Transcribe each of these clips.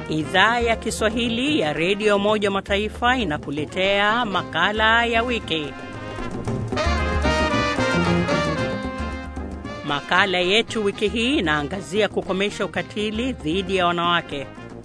Idhaa ya Kiswahili ya redio Umoja wa Mataifa inakuletea makala ya wiki. Makala yetu wiki hii inaangazia kukomesha ukatili dhidi ya wanawake.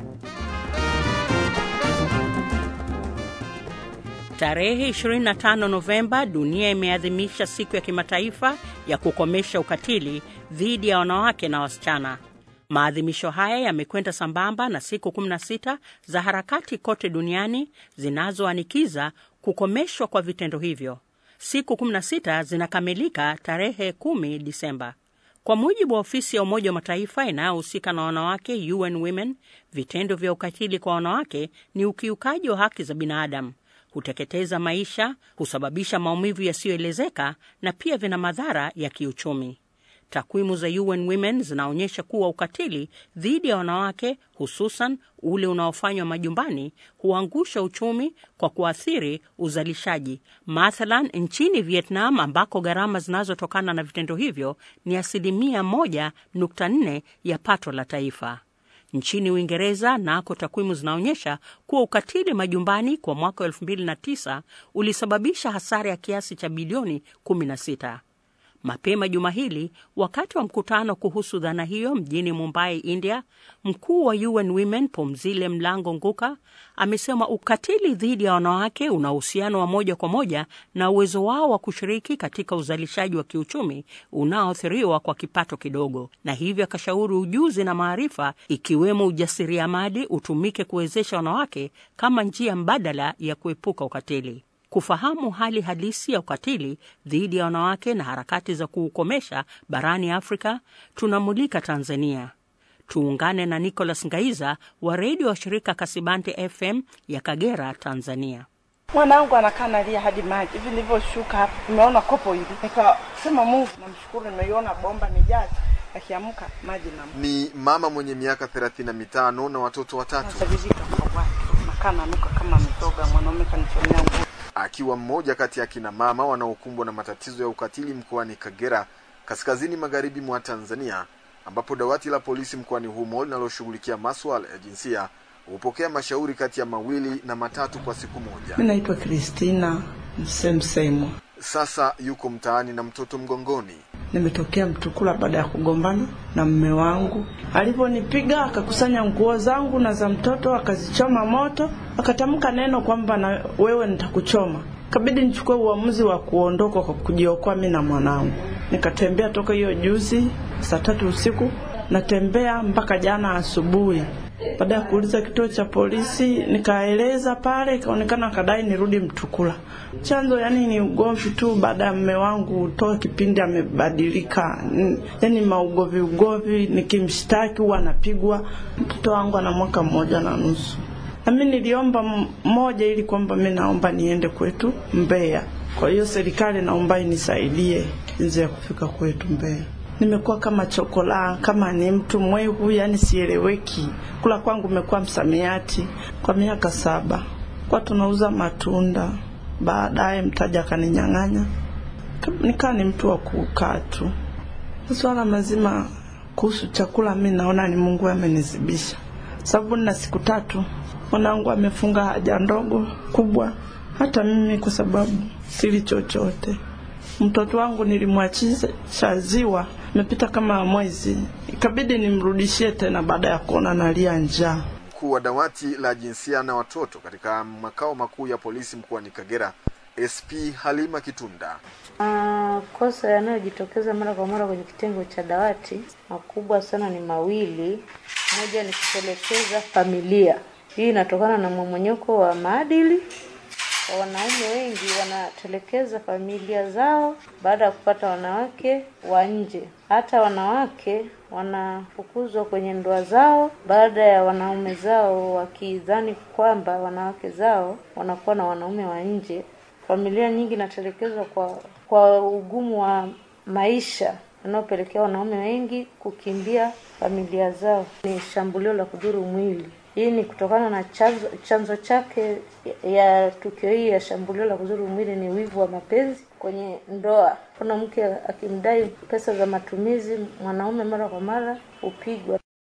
Tarehe 25 Novemba, dunia imeadhimisha siku ya kimataifa ya kukomesha ukatili dhidi ya wanawake na wasichana. Maadhimisho haya yamekwenda sambamba na siku 16 za harakati kote duniani zinazoanikiza kukomeshwa kwa vitendo hivyo. Siku 16 zinakamilika tarehe 10 Disemba. Kwa mujibu wa ofisi ya Umoja wa Mataifa inayohusika na wanawake, UN Women, vitendo vya ukatili kwa wanawake ni ukiukaji wa haki za binadamu, huteketeza maisha, husababisha maumivu yasiyoelezeka na pia vina madhara ya kiuchumi. Takwimu za UN Women zinaonyesha kuwa ukatili dhidi ya wanawake, hususan ule unaofanywa majumbani, huangusha uchumi kwa kuathiri uzalishaji. Mathalan, nchini Vietnam ambako gharama zinazotokana na vitendo hivyo ni asilimia 1.4 ya pato la taifa. Nchini Uingereza nako takwimu zinaonyesha kuwa ukatili majumbani kwa mwaka wa 2009 ulisababisha hasara ya kiasi cha bilioni 16. Mapema juma hili, wakati wa mkutano kuhusu dhana hiyo mjini Mumbai, India, mkuu wa UN Women Pumzile Mlambo Nguka amesema ukatili dhidi ya wanawake una uhusiano wa moja kwa moja na uwezo wao wa kushiriki katika uzalishaji wa kiuchumi unaoathiriwa kwa kipato kidogo, na hivyo akashauri ujuzi na maarifa ikiwemo ujasiriamali utumike kuwezesha wanawake kama njia mbadala ya kuepuka ukatili. Kufahamu hali halisi ya ukatili dhidi ya wanawake na harakati za kuukomesha barani Afrika, tunamulika Tanzania. Tuungane na Nicholas Ngaiza wa redio wa shirika Kasibante FM ya Kagera, Tanzania. Mwanangu anakaa nalia hadi maji hivi. Nilivyoshuka hapa, nimeona kopo hili, nikasema Mungu namshukuru, nimeiona bomba nijaze, akiamka maji na Ni mama mwenye miaka thelathini na mitano na watoto watatu, vizito kwa watu nakaa nanuka kama mtoga, mwanaume kanichomea nguo akiwa mmoja kati ya kina mama wanaokumbwa na matatizo ya ukatili mkoani Kagera, kaskazini magharibi mwa Tanzania, ambapo dawati la polisi mkoani humo linaloshughulikia masuala ya jinsia hupokea mashauri kati ya mawili na matatu kwa siku moja. Mi naitwa Kristina Msemsemwa, Sasa yuko mtaani na mtoto mgongoni. nimetokea Mtukula baada ya kugombana na mme wangu. Alivyonipiga akakusanya nguo zangu na za mtoto akazichoma moto, akatamka neno kwamba na wewe nitakuchoma. Kabidi nichukue uamuzi wa kuondoka kwa kujiokoa mi na mwanangu. Nikatembea toka hiyo juzi saa tatu usiku, natembea mpaka jana asubuhi. Baada ya kuuliza kituo cha polisi, nikaeleza pale, ikaonekana kadai nirudi Mtukula. Chanzo yani ni ugomvi tu, baada ya mme wangu toka kipindi amebadilika, N- yani maugovi ugovi, nikimshtaki huwa anapigwa. Mtoto wangu ana mwaka mmoja na nusu. Na mimi niliomba m- moja ili kwamba mimi naomba niende kwetu Mbeya. Kwa hiyo serikali naomba inisaidie jinsi ya kufika kwetu Mbeya. Nimekuwa kama chokola, kama ni mtu mwehu, yani sieleweki. Kula kwangu imekuwa msamiati kwa miaka saba. Kwa tunauza matunda, baadaye mtaja akaninyang'anya, nikaa ni mtu wa kukaa tu. Swala mazima kuhusu chakula, mi naona ni Mungu amenizibisha, sababu nina siku tatu mwanangu amefunga haja ndogo kubwa, hata mimi kwa sababu sili chochote. Mtoto wangu nilimwachisha ziwa, imepita kama mwezi, ikabidi nimrudishie tena baada ya kuona nalia njaa. Mkuu wa dawati la jinsia na watoto katika makao makuu ya polisi mkoani Kagera, SP Halima Kitunda, Makosa yanayojitokeza mara kwa mara kwenye kitengo cha dawati makubwa sana ni mawili. Moja ni kutelekeza familia. Hii inatokana na mmomonyoko wa maadili. Wanaume wengi wanatelekeza familia zao baada ya kupata wanawake wa nje. Hata wanawake wanafukuzwa kwenye ndoa zao baada ya wanaume zao wakidhani kwamba wanawake zao wanakuwa na wanaume wa nje. Familia nyingi inatelekezwa kwa kwa ugumu wa maisha unaopelekea wanaume wengi kukimbia familia zao. Ni shambulio la kudhuru mwili. Hii ni kutokana na chanzo, chanzo chake ya tukio hii ya shambulio la kudhuru mwili ni wivu wa mapenzi kwenye ndoa. Kuna mke akimdai pesa za matumizi, mwanaume mara kwa mara hupigwa.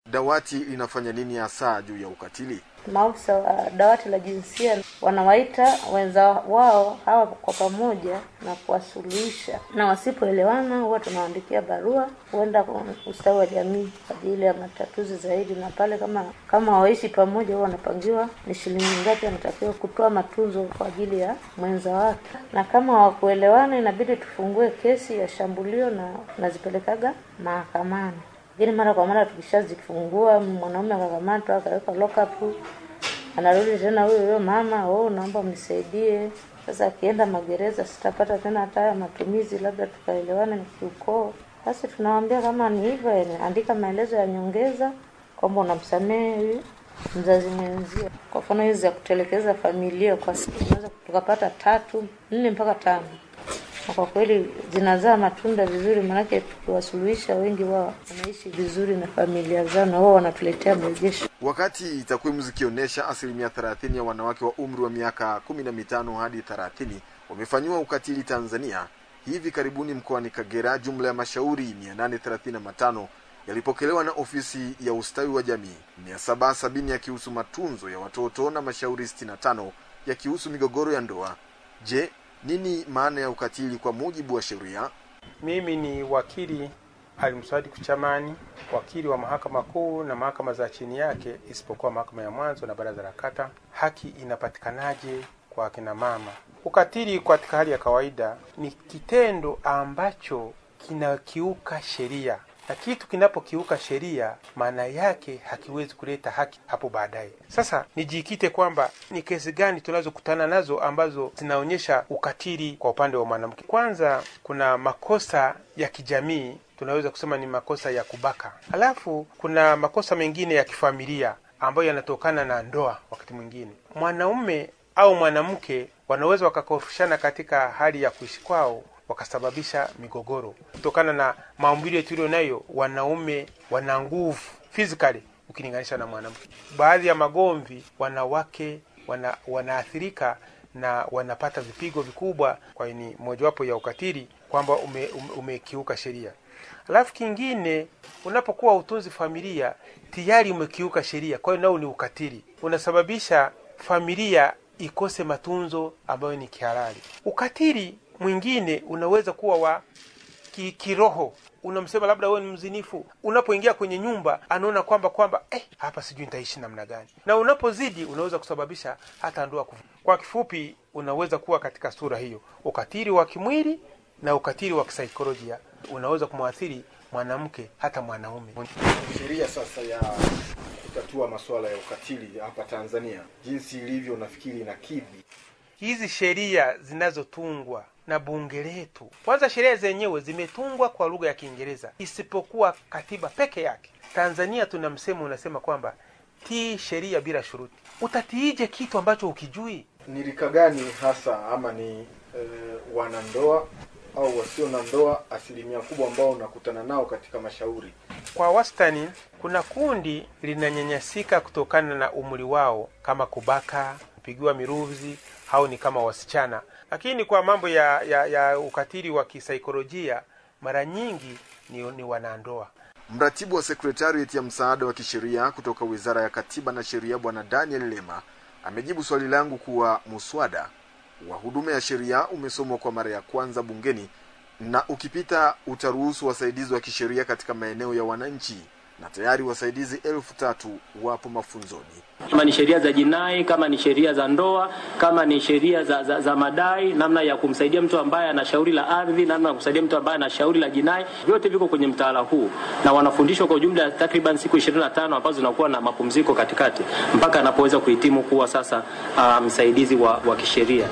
Dawati linafanya nini hasa juu ya ukatili? Maafisa wa dawati la jinsia wanawaita wenza wao hawa kwa pamoja na kuwasuluhisha, na wasipoelewana huwa tunawaandikia barua huenda ustawi wa jamii kwa ajili ya matatuzi zaidi, na pale kama kama waishi pamoja, huwa wanapangiwa ni shilingi ngapi anatakiwa kutoa matunzo kwa ajili ya mwenza wake, na kama hawakuelewana inabidi tufungue kesi ya shambulio na nazipelekaga mahakamani lakini mara kwa mara tukishazifungua, mwanaume akakamatwa akawekwa lock up, anarudi tena huyo huyo mama, oh, naomba mnisaidie. Sasa akienda magereza, sitapata tena hata haya matumizi, labda tukaelewana ni kiukoo. Basi tunawambia kama ni hivyo, andika maelezo ya nyongeza kwamba unamsamehe huyu mzazi mwenzio. Kwa mfano hizi za kutelekeza familia, kwa siku tunaweza tukapata tatu nne mpaka tano na kwa kweli zinazaa matunda vizuri, maanake tukiwasuluhisha wengi wao wanaishi vizuri na familia zao, na wao wanatuletea mrejesho. Wakati takwimu zikionyesha asilimia thelathini ya wanawake wa umri wa miaka kumi na mitano hadi thelathini wamefanyiwa ukatili Tanzania, hivi karibuni mkoani Kagera jumla ya mashauri mia nane thelathini na matano yalipokelewa na ofisi ya ustawi wa jamii, mia saba sabini yakihusu matunzo ya watoto na mashauri sitini na tano yakihusu migogoro ya ndoa. Je, nini maana ya ukatili kwa mujibu wa sheria? Mimi ni wakili Alimswadi Kuchamani, wakili wa mahakama kuu na mahakama za chini yake, isipokuwa mahakama ya mwanzo na baraza la kata. Haki inapatikanaje kwa akina mama? Ukatili katika hali ya kawaida ni kitendo ambacho kinakiuka sheria na kitu kinapokiuka sheria maana yake hakiwezi kuleta haki hapo baadaye. Sasa nijikite kwamba ni kesi gani tunazokutana nazo ambazo zinaonyesha ukatili kwa upande wa mwanamke. Kwanza, kuna makosa ya kijamii, tunaweza kusema ni makosa ya kubaka. Halafu kuna makosa mengine ya kifamilia ambayo yanatokana na ndoa. Wakati mwingine mwanaume au mwanamke wanaweza wakakorofishana katika hali ya kuishi kwao wakasababisha migogoro kutokana na maumbile tulio nayo. Wanaume wana nguvu physically ukilinganisha na mwanamke. Baadhi ya magomvi, wanawake wana, wanaathirika na wanapata vipigo vikubwa. Kwa hiyo ni mojawapo ya ukatili kwamba ume, ume, umekiuka sheria. Alafu kingine, unapokuwa utunzi familia tayari umekiuka sheria, kwa hiyo nao ni ukatili, unasababisha familia ikose matunzo ambayo ni kihalali. Ukatili mwingine unaweza kuwa wa ki, kiroho. Unamsema labda wewe ni mzinifu, unapoingia kwenye nyumba anaona kwamba kwamba eh, hapa sijui nitaishi namna gani, na unapozidi unaweza kusababisha hata ndoa kufu. Kwa kifupi, unaweza kuwa katika sura hiyo, ukatili wa kimwili na ukatili wa kisaikolojia unaweza kumwathiri mwanamke hata mwanaume. Sheria sasa ya kutatua masuala ya ukatili hapa Tanzania jinsi ilivyo, nafikiri na kidhi hizi sheria zinazotungwa na bunge letu. Kwanza, sheria zenyewe zimetungwa kwa lugha ya Kiingereza isipokuwa katiba peke yake. Tanzania tuna msemo unasema kwamba tii sheria bila shuruti. Utatiije kitu ambacho ukijui? Ni rika gani hasa ama ni e, wanandoa au wasio na ndoa asilimia kubwa ambao unakutana nao katika mashauri? Kwa wastani, kuna kundi linanyanyasika kutokana na umri wao, kama kubaka, kupigiwa miruzi au ni kama wasichana. Lakini kwa mambo ya, ya, ya ukatili wa kisaikolojia mara nyingi ni, ni wanandoa. Mratibu wa sekretarieti ya msaada wa kisheria kutoka Wizara ya Katiba na Sheria Bwana Daniel Lema amejibu swali langu kuwa muswada wa huduma ya sheria umesomwa kwa mara ya kwanza bungeni na ukipita utaruhusu wasaidizi wa kisheria katika maeneo ya wananchi na tayari wasaidizi elfu tatu wapo mafunzoni. Kama ni sheria za jinai, kama ni sheria za ndoa, kama ni sheria za, za, za madai, namna ya kumsaidia mtu ambaye ana shauri la ardhi, namna ya kumsaidia mtu ambaye ana shauri la jinai, vyote viko kwenye mtaala huu na wanafundishwa kwa ujumla takriban siku 25 ambazo zinakuwa na mapumziko katikati mpaka anapoweza kuhitimu kuwa sasa uh, msaidizi wa, wa kisheria.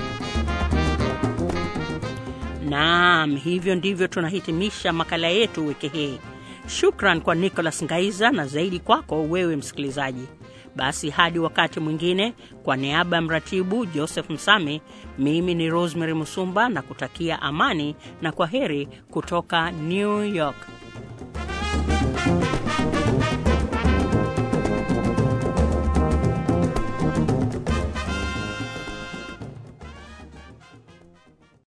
Naam, hivyo ndivyo tunahitimisha makala yetu wiki hii. Shukran kwa Nicholas Ngaiza na zaidi kwako wewe msikilizaji. Basi hadi wakati mwingine, kwa niaba ya mratibu Joseph Msami, mimi ni Rosemary Musumba na kutakia amani na kwa heri kutoka New York.